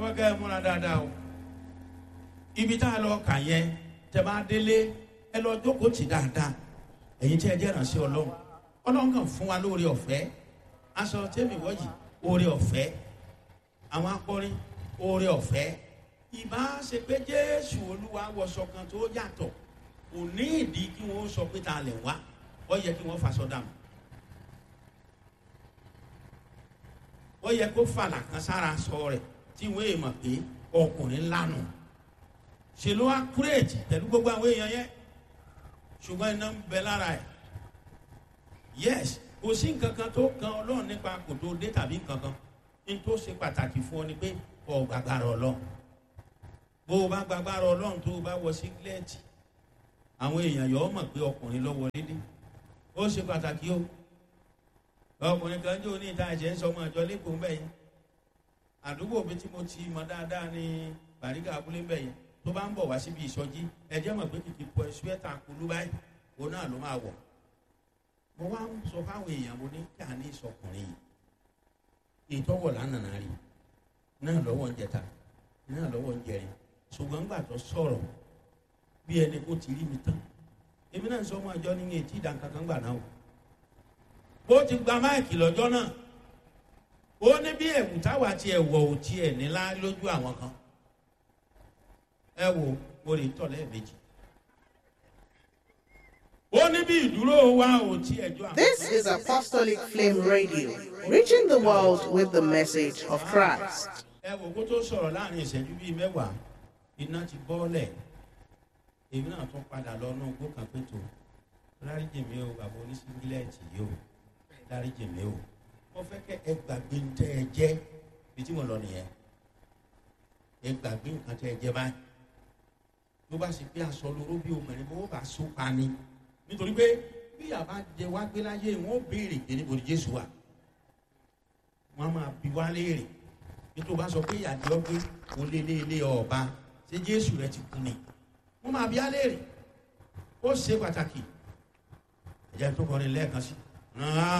fẹ́ kẹ́ ẹ múra dáadáa o ibi tá a lọ kà yẹn tẹ bá délé ẹ lọ jókòó tì dáadáa ẹ̀yin tí ẹ jẹ́ ìrànṣẹ́ ọlọ́run ọlọ́run kàn fún wa lóore ọ̀fẹ́ aṣọ tẹ́mi wọ́yì oore ọ̀fẹ́ àwọn akọrin oore ọ̀fẹ́ ìbá ṣe pé jésù olúwa wọṣọ kan tó yàtọ̀ kò ní ìdí kí wọ́n sọ pé ta lè wá ó yẹ kí wọ́n faṣọ dànù ó yẹ kó fàlà kan sára sọ rẹ̀ tí wọ́n èèmọ̀ pé ọkùnrin lánà ṣe ló wá kúrèjì pẹ̀lú gbogbo àwọn èèyàn yẹn ṣùgbọ́n iná ń bẹ lára ẹ̀ yes kò sí nǹkan kan tó kan ọlọ́run nípa kò tó dé tàbí nǹkan kan ní tó ṣe pàtàkì fún ọ ni pé ọ gbàgbára ọlọ́run bó o bá gbàgbára ọlọ́run tó o bá wọ sígílẹ́ẹ̀tì àwọn èèyàn yọ ọ mọ̀ pé ọkùnrin lọ wọlé dé ó ṣe pàtàkì o ọkùnrin kan jó ní ìta ẹ̀jẹ̀ ń sọ ọmọ ìjọ lẹ́kọ̀ọ́ mbẹ́ yẹn àdúgbò mi tí mo ti mọ dáadáa ní bàríkà abúlé mbẹ́ yẹn tó bá ń bọ̀ wá síbi ìsọjí ẹ̀jẹ̀ mọ̀ pé kìkì pọ̀ ṣúẹ́tà kulú báyìí òun náà ló máa wọ̀ mo wá ń sọ fáwọn èèyàn mo ní kí a ní ìsọkùnrin yìí ìtọ́wọ̀ lánàá rí náà lọ́wọ́ ń jẹta náà lọ́wọ́ ń jẹrin ṣùgbọ́n gbà tó sọ̀rọ̀ bí ẹni kó ti rí mi tán èmi náà sọ ọmọ àjọ ní etí ìdánkankan gbà náà o ó ti gba máìkì lọ́jọ́ náà ó ní bí ẹ̀wù táwa tiẹ̀ wọ̀ ò tiẹ̀ nílá lójú àwọn kan ẹ wo mo lè tọ̀ lẹ́ẹ̀mejì ó ní bí ìdúró wa ò tiẹ̀ jọ àwọn. This is Apostolic Flame Radio, reaching the world with the message of Christ. ẹ wò kó tó sọ̀rọ̀ láàrin ìṣẹ́jú bíi mẹ́wàá iná ti bọ́ọ̀lẹ̀ èmi náà tún padà lọ náà gbó kan pé tó dáríjì mi o bàbá oníṣíngílẹ̀tì yìí o dáríjì mi o mo fẹ́ kẹ́ ẹ gbàgbé ń tẹ́ ẹ jẹ́ bí tí mo lọ nìyẹn ẹ gbàgbé nǹkan tẹ́ ẹ jẹ́ báyìí ló bá ṣe pé aṣọ lóró bí obìnrin bó bá so pa ni nítorí pé bí àbá jẹ wá gbé láyé wọn ó béèrè pé níbo ni jésù wà wọn máa bi wá léèrè bí tó bá sọ pé ìyàdí ọgbẹ kò lé lé lé ọba ṣé jésù rẹ ti kú ni wọn máa bi á léèrè ó ṣe pàtàkì ẹ̀jẹ̀ tó kọrin lẹ́ẹ̀kan sí.